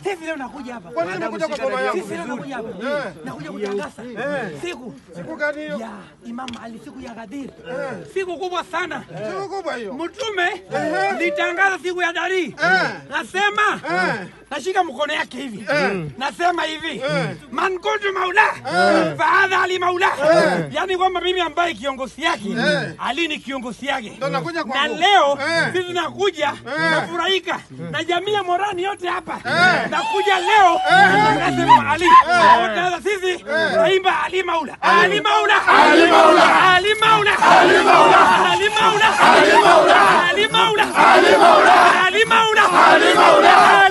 Sisi leo nakuja hapa. Kwa nini umekuja kwa boma yangu? Sisi leo nakuja hapa. Eh. Nakuja kutangaza siku Siku gani hiyo? ya Imam Ali, siku ya Ghadir. Siku kubwa sana. Siku kubwa hiyo. Mtume litangaza siku ya dari, nasema nashika mkono yake hivi, nasema hivi man kuntu maula fahadha ali maula, yani kwamba mimi ambaye kiongozi yake Ali ni kiongozi yake, Ndo nakuja na kwangu. leo Eh. sisi nakuja nafurahika na jamii ya Morani yote hapa, nakuja leo nasema Ali Sasa sisi naimba Ali maula Ali maula Ali maula Ali maula Ali maula Ali maula Ali maula Ali maula Ali maula Ali maula Ali maula